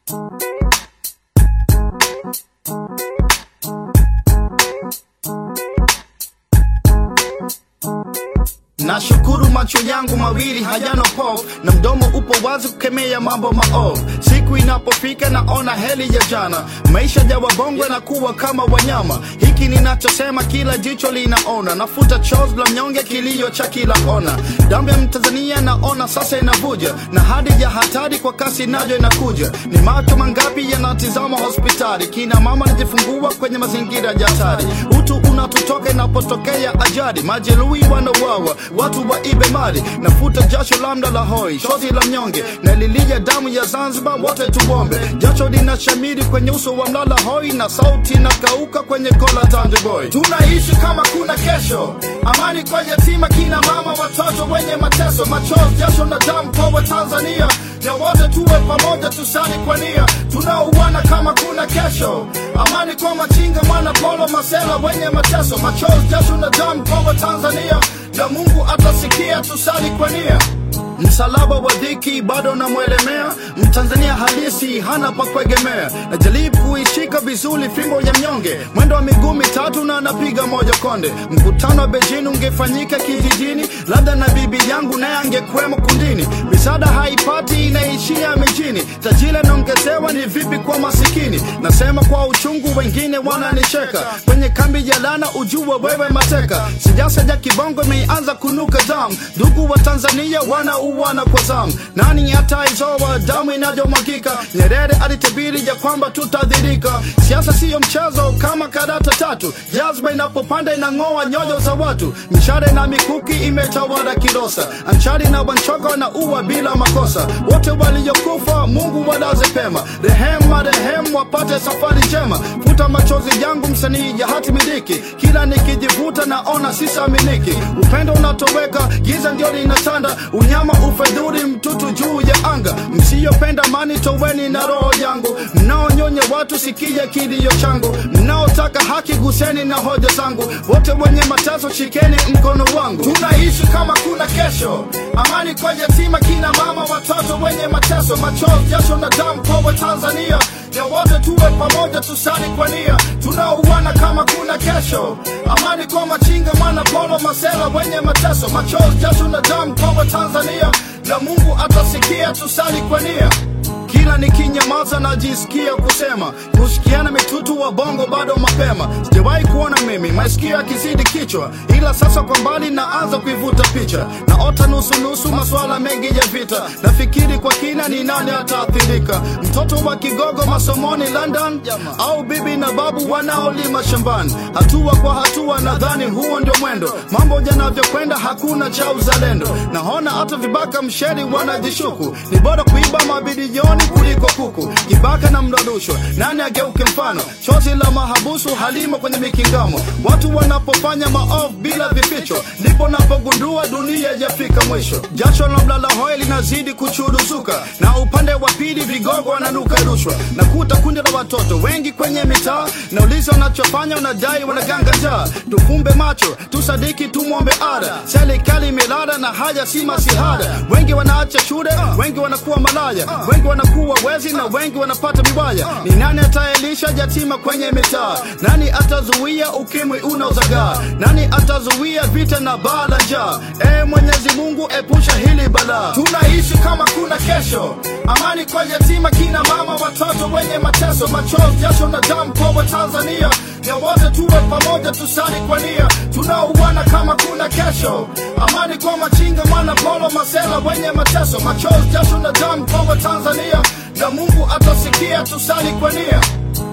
Nashukuru macho yangu mawili hayana pofu na mdomo upo wazi kukemea mambo maovu. Siku inapofika naona heli ya jana, maisha ya wabongwe na kuwa kama wanyama. Hiki ninachosema kila jicho linaona, nafuta chozi la mnyonge, kilio cha kila kona. Damu ya Mtanzania naona sasa inavuja, na hadi ya hatari kwa kasi nayo inakuja. Ni macho mangapi yanatizama hospitali, kina mama najifungua kwenye mazingira ya hatari. Utu unatutoka inapotokea ajali, majeruhi wanauawa watu waibe mali, nafuta jasho lambda la hoi, shozi la mnyonge, na lilia damu ya Zanzibar, wote tuombe. Jasho linashamiri kwenye uso wa mlala hoi, na sauti inakauka kwenye kola Tanje boy. Tunaishi kama kuna kesho, amani kwa yatima, kina mama, watoto wenye mateso, machozi, jasho na damu kwa Watanzania na wote tuwe pamoja, tusali kwa nia, tunauana kama kuna kesho. Amani kwa machinga, mwana polo, masela wenye mateso, machozi, jasho na damu kwa Watanzania na Mungu atasikia, tusali kwa nia. Msalaba wa dhiki bado namwelemea, Mtanzania halisi hana pa kuegemea. Najaribu kuishika vizuri fimbo ya mnyonge, mwendo wa miguu mitatu na napiga moja konde. Mkutano wa Beijing ungefanyika kijijini, labda na bibi yangu naye angekwemo kundini. Misaada haipati inaishia mijini, tajiri naongezewa, ni vipi kwa masikini? Nasema kwa uchungu, wengine wananicheka. Kwenye kambi ya lana, ujue wewe mateka. Siasa ya kibongo imeanza kunuka damu, ndugu wa Tanzania wana uwana kwa zamu. Nani ataizoa damu inayomwagika? Nyerere alitabiri ya kwamba tutadhirika. Siasa siyo mchezo kama karata tatu, jazba inapopanda inang'oa nyoyo za watu. Mishale na mikuki imetawala Kilosa, Anchari na Wanchogo na uwa bila makosa. Wote waliokufa Mungu walaze pema, rehema rehemu wapate safari njema. Futa machozi yangu msanii ya hati miliki, kila nikijivuta naona sisaminiki. Upendo unatoweka, giza ndio linatanda, unyama ufedhuri mtutu juu ya anga. Msiyopenda amani toweni na roho yangu, mnaonyonya watu sikia kilio changu, mnaotaka haki guseni na hoja zangu, wote wenye mateso shikeni mkono wangu. Tunaishi kama kuna kesho, amani kwa yatima, kina mama, watoto wenye mateso, machozi, jasho na damu kwa Watanzania ya wote tuwe pamoja, tusali kwa nia, tunauana kama kuna kesho. Amani kwa machinga, mwana polo, masela wenye mateso, machozi, jasho na damu kwa Watanzania, na Mungu atasikia, tusali kwa nia. Kila nikinyamaza najisikia kusema, kusikiana mitutu wa bongo bado mapema. Sijawahi kuona mimi masikio yakizidi kichwa, ila sasa kwa mbali naanza kuivuta picha, naota nusu nusu maswala mengi ya vita. Nafikiri kwa kina, ni nani ataathirika? Mtoto wa kigogo masomoni London, au bibi na babu wanaolima shambani? Hatua kwa hatua, nadhani huo ndio mwendo. Mambo yanavyokwenda, hakuna cha uzalendo. Naona hata vibaka msheri wanajishuku, ni bora kuiba mabilioni kuliko kuku. Kibaka na mradushwa, nani ageuke mfano? Chozi la mahabusu halimo kwenye mikingamo. Watu wanapofanya maovu bila vificho, ndipo napogundua dunia yafika mwisho. Jasho la mlala hoi linazidi kuchuruzuka, na upande wa pili vigogo wananuka rushwa. Nakuta kundi la watoto wengi kwenye mitaa, nauliza wanachofanya, wanadai wanaganga njaa. Tufumbe macho, tusadiki, tumwombe ada. Serikali imelala na haya si masihara. Wengi wanaacha shule, wengi wanakuwa malaya, wengi wanakuwa wezi na wengi wanapata vibaya. Ni nani ataelisha yatima kwenye mitaa? Nani atazuia ukimwi unaozagaa? Nani atazuia vita na baa la njaa? E Mwenyezi Mungu, epusha hili balaa. Tunaishi kama kuna kesho, amani kwa yatima, kina mama, watoto wenye mateso, machozi, jasho na damu kwa Watanzania ya wote tuwe pamoja, tusali kwa nia, tunauana kama kuna kesho. Amani kwa machinga, mwana polo, masela wenye mateso, machozi, jasho na damu kwa Watanzania, na Mungu atasikia, tusali kwa nia.